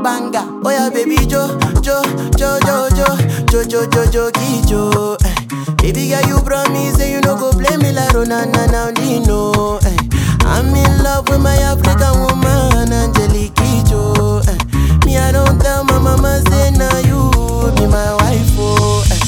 banger. Oh yeah, baby Jo, Jo, Jo, Jo, Jo, Jo, Jo, Jo, Jo, Jo. Eh. Baby girl, you promise say you no go play me like Ronana now Dino. Eh. I'm in love with my African woman, Angelique Kidjo. Eh. Me, I don't tell my mama say now you be my wife. Oh. Eh.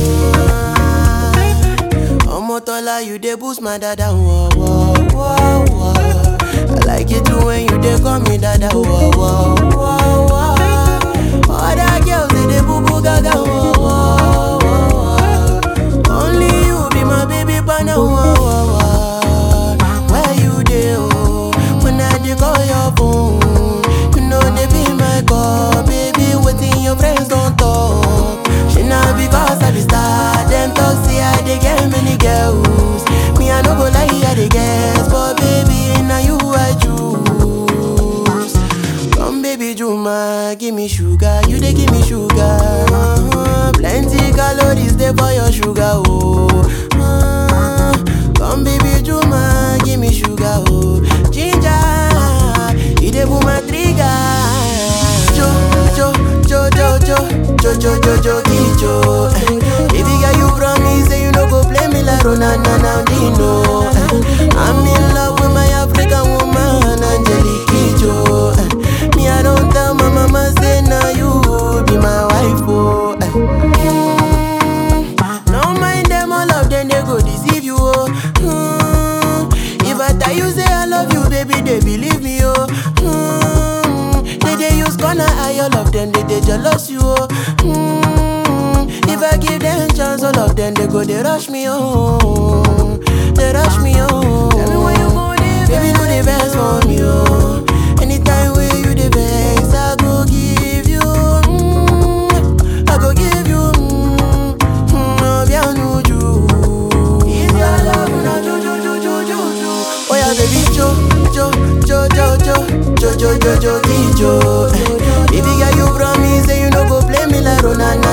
Omotola, you dey boost my dada. Whoa, whoa, whoa, whoa. I like it too when you dey call me dada. Whoa, whoa, whoa, whoa. Other girls they dey boo boo gaga. Whoa, whoa, whoa. Only you be my baby partner. Whoa, whoa, whoa. Where you dey? Oh, when I dey call your phone, you know they be my call, baby. Waiting your friends don't talk. She not because I be star. Them talk say I dey get many girls. Me I no go lie, I dey guess, but baby now you I choose. Come baby Juma, give me sugar, you dey give me sugar. Uh-huh. Plenty calories dey for your sugar, oh. Uh, come baby Juma, give me sugar, oh. Ginger, you dey pull my trigger. Jo, jo, jo, jo, jo, jo, jo, jo, jo, jo. Eh. Baby girl, you promise say you no go play me like Ronana now Dino. Eh. I'm in love with my African woman, Angelique Kidjo. Eh. Me, I don't tell my mama say now you be my wife, oh. Eh. Mm. No mind them, all of them they go deceive you, oh. Mm. If I tell you say I love you, baby, they believe me, oh. Mm. They they use gonna eye all of them, they they jealous you, oh. Mm. If I give them chance, all of them they go they rush me, oh. They rush me, oh. Tell me when you go there, baby, do the best for me, oh. Anytime where you the best, I go give you, mm. I go give you, mm. Mm, oh, bien, no, you. If your love na jo jo jo jo jo jo. Oh yeah, baby jo jo jo jo jo jo jo jo jo jo. Eh. Baby girl, you promise say you no go play me like Ronana